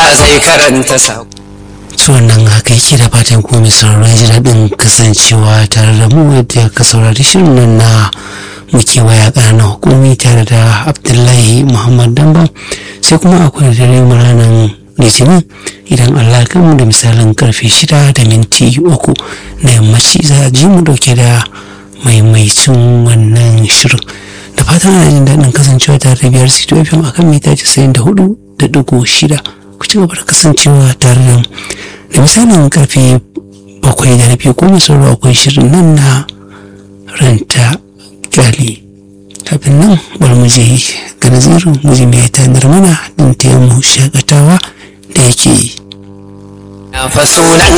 zai karanta sa to nan haka yake da fatan ko mai sauraro ya ji daɗin kasancewa tare da mu yadda ka saurari shirin nan na muke waya ƙananan hukumi tare da abdullahi muhammad damba sai kuma akwai dare mu ranar litinin idan allah kan mu da misalin karfe shida da minti uku na yammaci za a ji mu dauke da maimaicin wannan shirin da fatan ana jin daɗin kasancewa tare da biyar sito fm akan mita casa'in da hudu da digo shida ku ci gaba da kasancewa tare da da misalin karfe bakwai da rabi ko masauro akwai shirin nan na ranta kyali kafin nan bari mu je ga nazirin mu je mai tanar mana din taya mu shakatawa da yake yi fa sunan